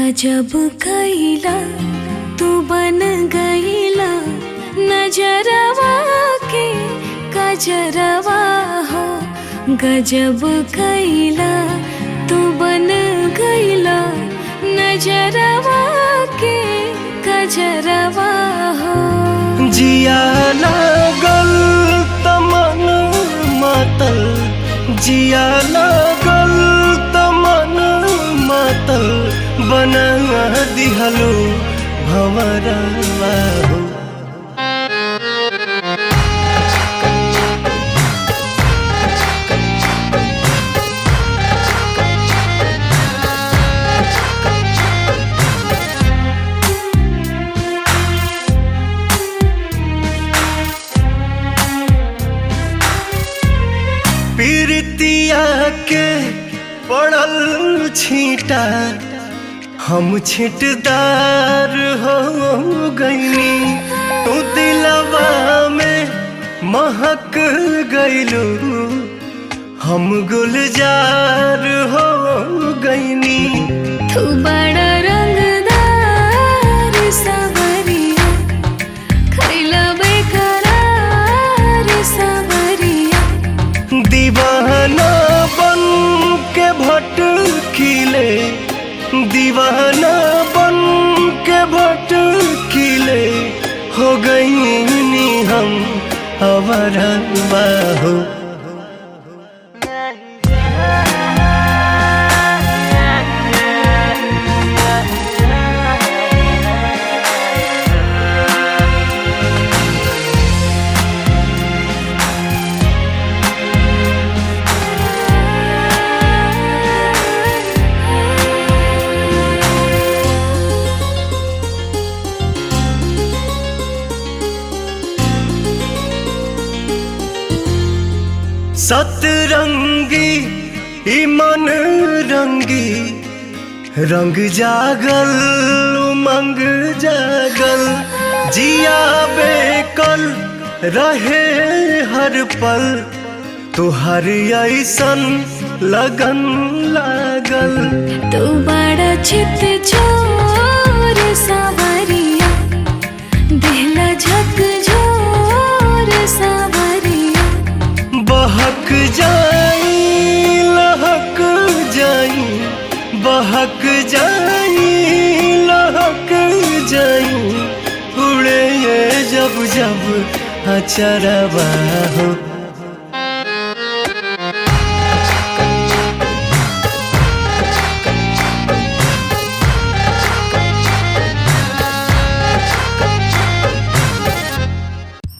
गजब कैला तू बन गईला नजरवा के गजरवा हो गजब कैला तू बन गईला नजरवा के गजरवा हो जिया लागल तमन मातल जिया लागल तमन मातल बना दिहलो भंवरवा हो पीरतिया के पड़ल छीटा हम छिटदार हो गईनी तू दिलवा में महक गईलू हम गुलजार हो गईनी तू बड़ा रंगदार सावरिया खैला बेकरार सावरिया दीवाना बन के भटकिले दीवाना बन के भटकिले हो गईनी हम अवरवा हो सतरंगी ई मन रंगी रंग जागल उमंग जागल जिया बेकल रहे हर पल तुहर ऐसन लगन लागल तू बड़ा चित चोर सावरिया दिहला झक झोर सावरिया बहक जाई लहक जाई बहक जाई लहक जाई उड़े ये जब जब अचरवा हो